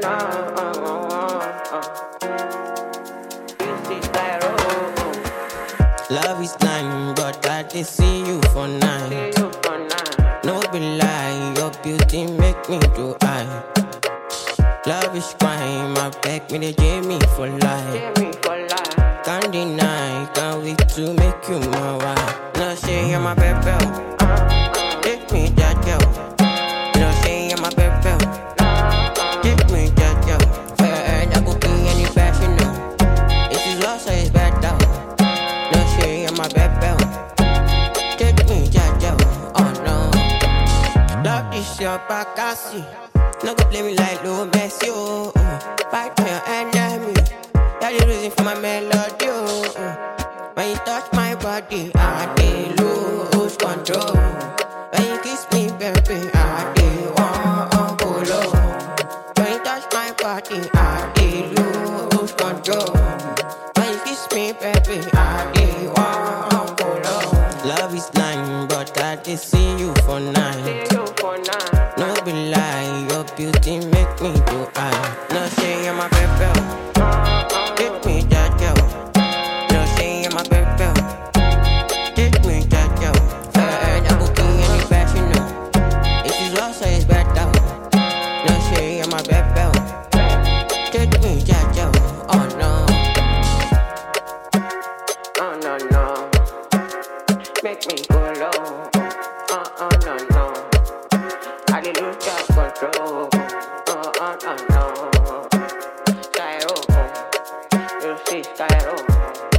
Love is nine, but I did see you for nine. No be lie, your beauty make me do I. Love is crime, I beg me to Jamie for life. Can't deny, can't wait to make you my wife. No say you're my baby, take me that girl. No say you're my baby, take me that girl. For your head, I could be any fashion now. If it's lost, so it's better. No say you're my baby, take me that girl. Oh no. Love this your Bakassi. No go play me like Lil Messi, oh. oh. Fight for your enemy. You're the reason for my melody, oh. oh. When you touch my body, I dey lose control. When you kiss me, baby, I dey want go low. When you touch my body, I dey lose control. When you kiss me, baby, I dey want go low. Love is blind, but I dey see you for night. No be lie, your beauty make me do I. No say you're my baby, take me that girl. No say you're my baby, take me that girl. For your head, I could be any fashion now. If it's lost, so it's better. No say you're my baby, take me that girl. Oh no, Oh no no, make me go low. Oh oh no no, I did lose your control. Oh oh no no, Skyro, you see Skyro.